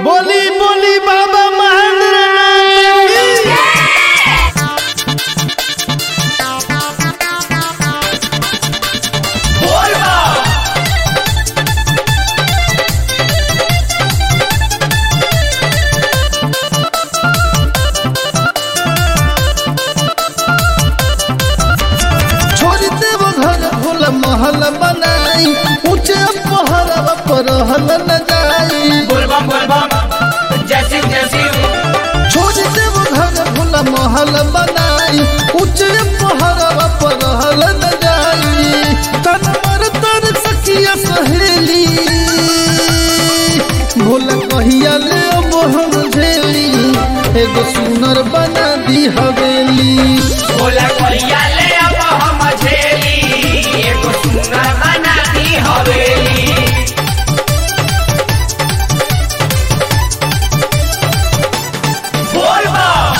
बोली बोली बाबा महेंद्र नाथ की छोड़ देव घर भोल महल बनाई ऊंचे पहरब पर हल न जाई बोलबम बोलबम जय शिव जय शिव छोड़ देव घर भोल महल बनाई ऊंचे पहरब पर हल न जाई तन मर तर सखिया सहेली भोल कहिया ले अब हम झेली एगो सुनर बना दी हवेली बोला कहिया ले अब हम झेली एगो सुंदर बना दी हवेली बोलबम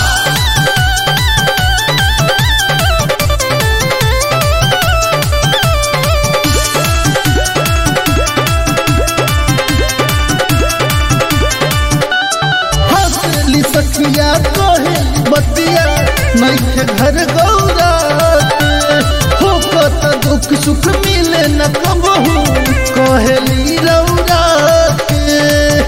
हंसली सखिया कहेली बतिया नैखे घर गौरा हो कत दुख सुख मिले न कबहू कहेली रौरा के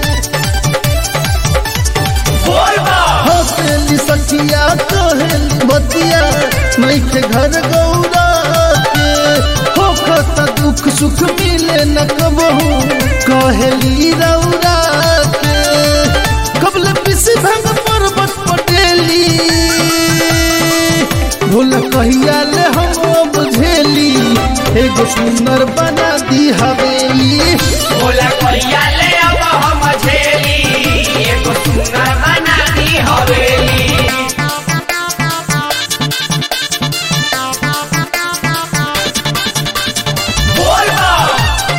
बोलबम हंसली सखिया कहेली बतिया नैखे घर गौरा के हो कत दुख सुख मिले न कबहू कहेली रौरा के कबल पिसी भंग पर्वत पटेली भूल कहिया ले हम बुझेली एगो सुंदर बना दी हवेली बोला कहिया ले अब हम झेली एगो सुंदर बना दी हवेली बोलबम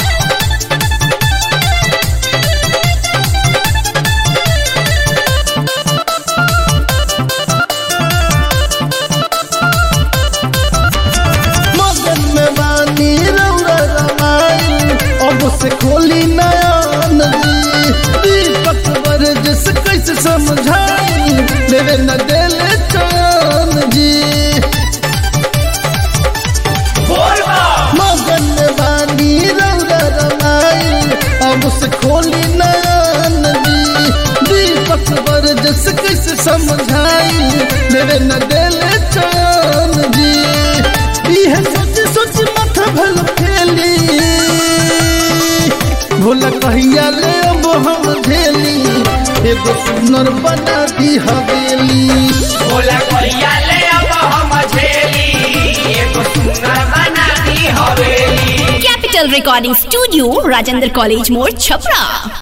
मगन में बानी रौरा रमाई अब से खोली नयन जी दीपक वर्जस कैसे समझाई लेवे न देले चैन जी बोलबम मगन में बानी रौरा रमाई अब से खोली नयन जी दीपक वर्जस कैसे समझाई लेवे न देले चैन जी इहे सोच सोच माथा भल फेली भोला कहिया ले अब हम झेली एगो सुनर बना दी हवेली बोला कहिया ले अब हम झेली एगो सुंदर बना दी हवेली Capital Recording Studio, Rajendra College More, Chapra.